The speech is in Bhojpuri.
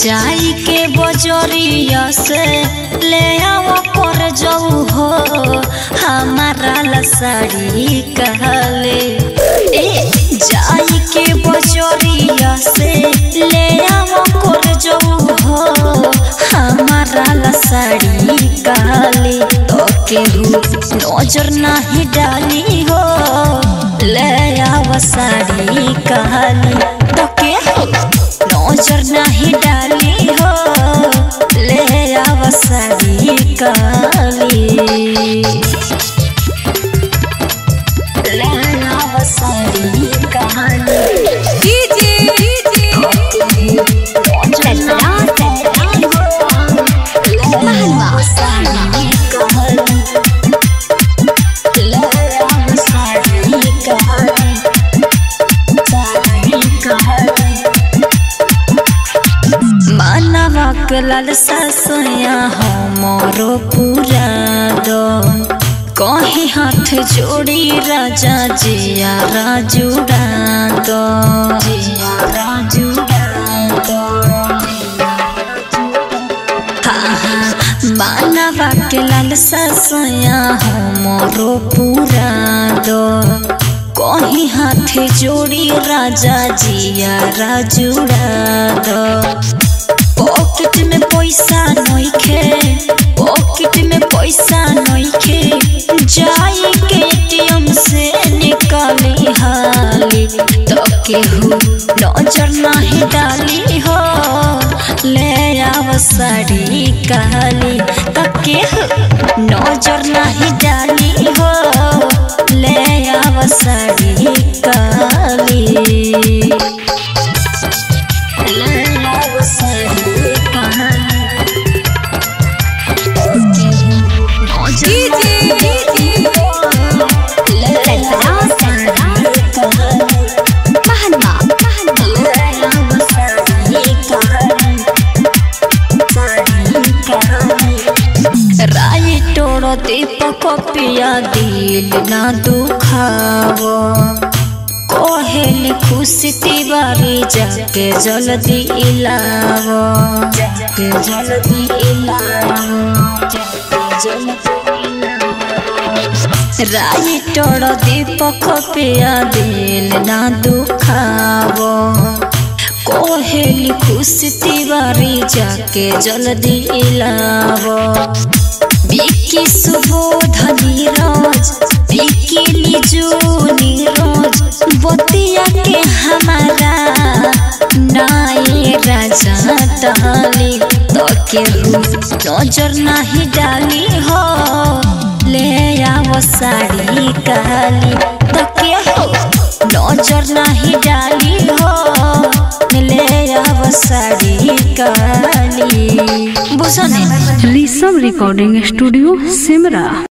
जाई के बजरिया से ले आओ कर जाऊ हो हमारा ला साड़ी कहले ए जाई के बजरिया से ले आओ कर जाऊ हो हमारा ला साड़ी कहले तो केहू नजर नाही डाली हो ले आओ साड़ी कहली तो केहू नजर नाही डाली हो ले आव साड़ी काली ले आव साड़ी काली चलना महलवा साड़ी काली ले आव साड़ी काली साड़ी काली मानवा के लालसा सोया हमरो पूरा दो कहीं हाथ जोड़ी राजा जिया राजुड़ा दो जिया राजुड़ा दो हाँ हाँ मानवा के लालसा सोया हमरो पूरा दो कहीं हाथ जोड़ी राजा जिया राजुड़ा दो पॉकेट में पैसा नइखे पॉकेट में पैसा नइखे जाई के एटीएम से निकाली हाली तो केहू नजर नाही डाली हो ले आव साड़ी कहली तो केहू नजर नाही डाली हो ले आव साड़ी कहली महलवा राई टोड़ो दीपक पिया दिल ना दुखावो कोहेल खुशी तिवारी जाके जल्दी इलावो जाके जल्दी इलावो जाके जल्दी इलावो राई टोड़ो दीपक पिया दिल ना दुखावो कोहेल खुशी तिवारी जाके जल्दी इलावो बिकी सुबोध नीरज बिकी लिजू नीरज बतिया के हमारा नाई राजा डाली तो केहू नजर नहीं डाली हो ले आओ साड़ी काली तो केहू नजर नहीं डाली हो ले आओ साड़ी काली बुझने ऋषभ रिकॉर्डिंग स्टूडियो सिमरा